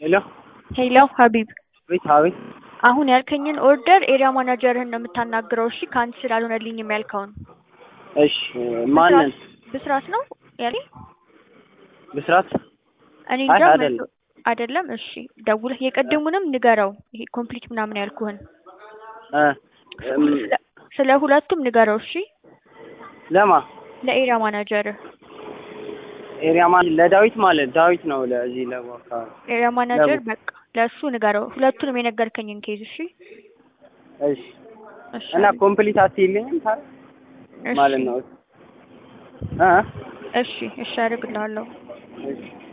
ሄሎ ሄሎ ሀቢብ ቤት አቤት አሁን ያልከኝን ኦርደር ኤሪያ ማናጀርህን ነው የምታናግረው። እሺ ከአንተ ስላልሆነልኝም ያልከውን እሺ ማንን ብስራት ነው ያለኝ። ብስራት እኔ አይ እንጃ አይደለም መቶ- አይደለም። እሺ ደውለህ የቀደሙንም ንገረው። ይሄ ኮምፕሊት ምናምን ያልኩህን እ እም፣ ስለ- ስለ ሁለቱም ንገረው። እሺ ለማ ለኤሪያ ማናጀርህ ኤሪያ ማን ለዳዊት ማለት ዳዊት ነው ለዚህ ለቡ አካባቢ ኤሪያ ማናጀር ለቡ በቃ ለእሱ ንገረው። ሁለቱንም የነገርከኝን ኬዝ እሺ እሺ እሺ እና ሀቢብ። ኮምፕሊት አትይልኝም ታዲያ እሺ ማለት ነው እ እሺ እሺ አደርግልሃለሁ። እሺ